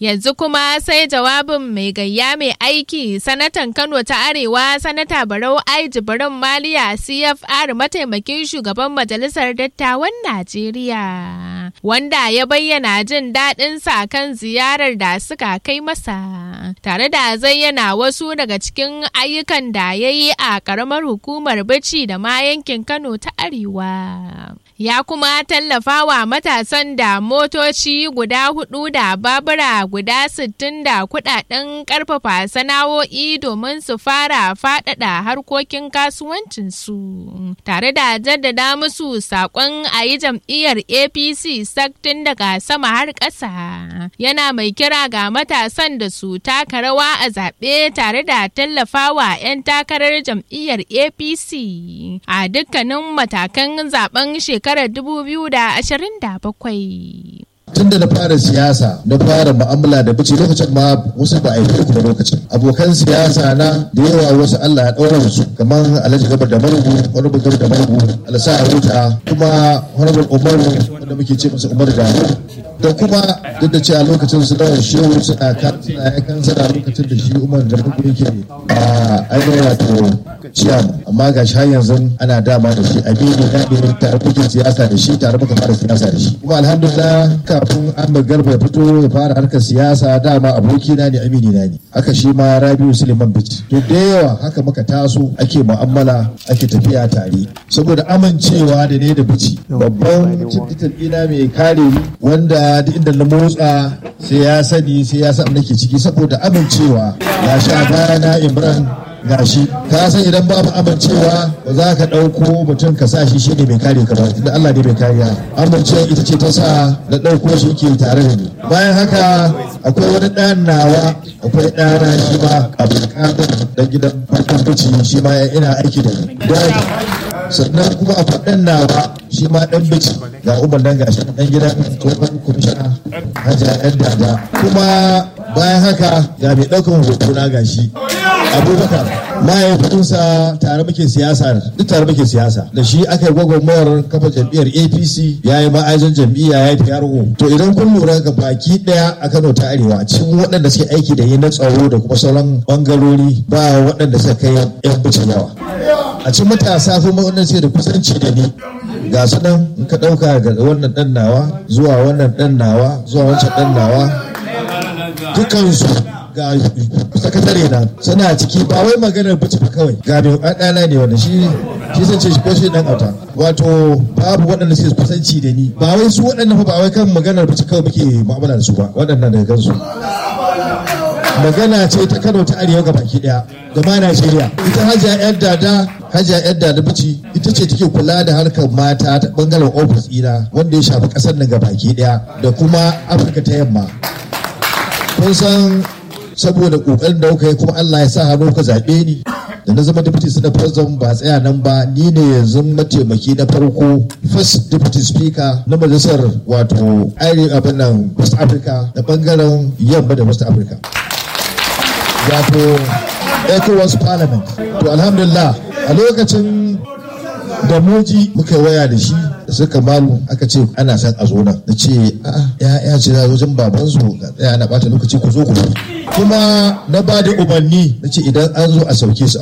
Yanzu kuma sai jawabin mai gayya mai aiki sanatan Kano ta Arewa sanata Barau Ai Jibrin Maliya CFR mataimakin shugaban majalisar dattawan Najeriya wanda ya bayyana jin daɗinsa kan ziyarar da suka kai masa tare da zayyana wasu daga cikin ayyukan da ya yi a ƙaramar hukumar Bichi da ma yankin Kano ta Arewa. Ya kuma tallafa wa matasan da motoci guda hudu da babura guda sittin da kudaden karfafa sana'o'i domin su fara faɗaɗa harkokin kasuwancinsu tare da jaddada musu saƙon a yi jam'iyyar apc saktin daga sama har ƙasa yana mai kira ga matasan da su taka rawa a zaɓe tare da tallafawa 'yan takarar jam'iyyar apc a dukkanin matakan zaben shekarar 2027 tun da na fara siyasa na fara mu'amala da bici lokacin ma wasu ba a yi ku da lokacin abokan siyasa na da yawa wasu Allah ya ɗaura su kamar Alhaji Gabar da Marubu wani bugar da Marubu Alasa Aruta kuma wani Umaru wanda muke ce masa Umar da da kuma duk da cewa lokacin su dawo shehu suna kan suna ya kan suna lokacin da shi Umar da Marubu yake a ainihin wato ciyam amma ga shi har yanzu ana dama da shi amini na ne tare kuke siyasa da shi tare muka fara siyasa da shi kuma alhamdulillah kafin Ahmad Garba ya fito ya fara harkar siyasa dama abokina ne amini na ne haka shi ma Rabiu Suleiman Bichi to da yawa haka muka taso ake mu'amala ake tafiya tare saboda amincewa da ne da Bichi babban cikin ina mai kare ni wanda duk inda na motsa sai ya sani sai ya san nake ciki saboda amincewa ya sha bayana Imran gashi ka san idan babu amincewa ba za ka ɗauko mutum ka sa shi shi ne mai kare ka ba tunda Allah ne mai kariya amincewa ita ce ta sa na ɗauko shi ke tare da ni bayan haka akwai wani ɗan nawa akwai ɗana shi ma abdulkadir dan gidan farkon bici shi ma ina aiki da ni sannan kuma a faɗin nawa shi ma ɗan bici ga umar nan gashi ɗan gidan tsohon kwamishina hajiya ɗan dada kuma bayan haka ga mai ɗaukan hoto na gashi abubakar mahaifinsa tare muke siyasa duk tare muke siyasa da shi aka yi gwagwarmayar kafa jam'iyyar apc ya yi ma'ajin jam'iyya ya yi PRO to idan kun lura ga baki daya a kano ta arewa cikin waɗanda suke aiki da yi na tsaro da kuma sauran bangarori ba waɗanda suka kai yan bici yawa a cikin matasa kuma wannan ce da kusanci da ni ga su nan in ka ɗauka ga wannan ɗan nawa zuwa wannan ɗan nawa zuwa wancan ɗan nawa dukansu ga sakatare na suna ciki ba wai maganar bici ba kawai ga mai ɗana ne wanda shi shi zan ce shi ko shi dan auta wato babu waɗanda suke kusanci da ni ba wai su waɗannan ba wai kan maganar bici kawai muke mu'amala da su ba waɗannan daga kansu magana ce ta Kano ta Arewa ga baki daya da ma Najeriya ita Hajiya Yar Dada Hajiya Yar Dada Bici ita ce take kula da harkar mata ta bangaren ofis ɗina wanda ya shafi ƙasar nan ga baki daya da kuma Afirka ta yamma kun san saboda kokarin da kuka yi kuma Allah ya sa hannu ka zaɓe ni da na zama deputy senate president ba tsaya nan ba ni ne yanzu mataimaki na farko first deputy speaker na majalisar wato arewa abin nan west africa da bangaren yamma da west africa wato ecowas parliament to alhamdulillah a lokacin da muji muka waya da shi da suka malu aka ce ana son a zo nan na ce ya ya ce za wajen baban su ga tsaya na bata lokaci ku zo ku kuma na ba da umarni na ce idan an zo a sauke su